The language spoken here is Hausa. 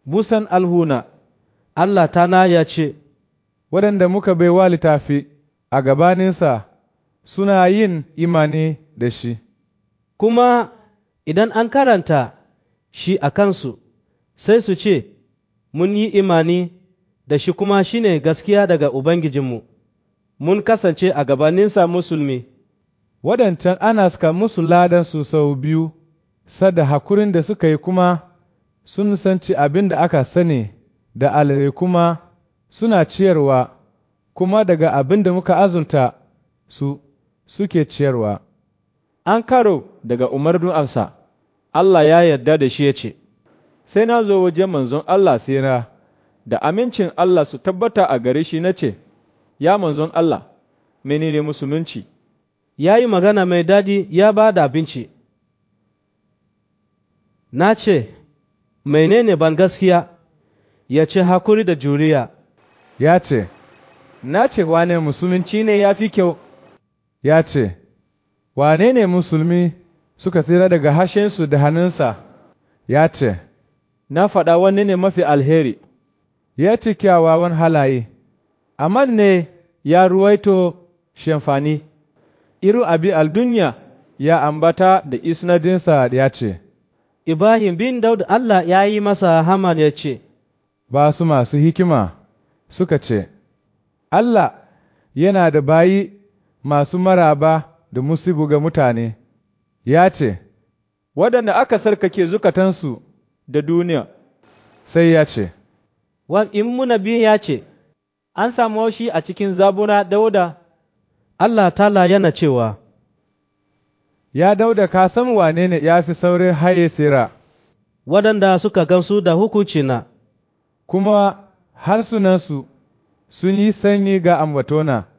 busan alhuna, Allah tana ya ce, waɗanda muka baiwa littafi a gabaninsa suna yin imani da shi, kuma idan an karanta shi a kansu, sai su ce, Mun yi imani da shi kuma shi ne gaskiya daga Ubangijinmu, mun kasance a gabaninsa musulmi. waɗancan ana suka musu ladansu sau biyu, sada hakurin da suka yi kuma sun sanci abin da aka sani da alare kuma suna ciyarwa, kuma daga abin da muka azunta su suke ciyarwa. an karo daga umarnin amsa, Allah ya yarda da shi ya ce, Sai na zo wajen manzon Allah sira, da amincin Allah su tabbata a gare shi na ce, Ya manzon Allah, menene musulunci? Ya yi magana mai daɗi ya ba da abinci. Na ce, Menene ban gaskiya, ya ce hakuri da juriya, Ya ce, Na ce wane musulunci ne ya fi kyau, ya ce, Wane ne musulmi suka tsira daga hashensu da hannunsa? Ya ce, na faɗa wani ne mafi alheri, Ya ce kyawawan halaye, amma ne ya ruwaito shamfani, iru abi aldunya ya ambata da isnadinsa ya ce, Ibrahim bin Daud Allah ya yi masa haman ya ce, Ba su masu hikima suka ce, Allah yana da bayi masu maraba da musibu ga mutane, ya ce, waɗanda aka sarkake zukatansu da duniya. sai ya ce, Wan in muna biyu ya ce, An samu shi a cikin zabura dauda, Allah tala yana cewa, Ya dauda ka san wane ne ya fi saurin haye sira, waɗanda suka gamsu da hukuncina, kuma harsunansu sun yi sanyi ga ambatona.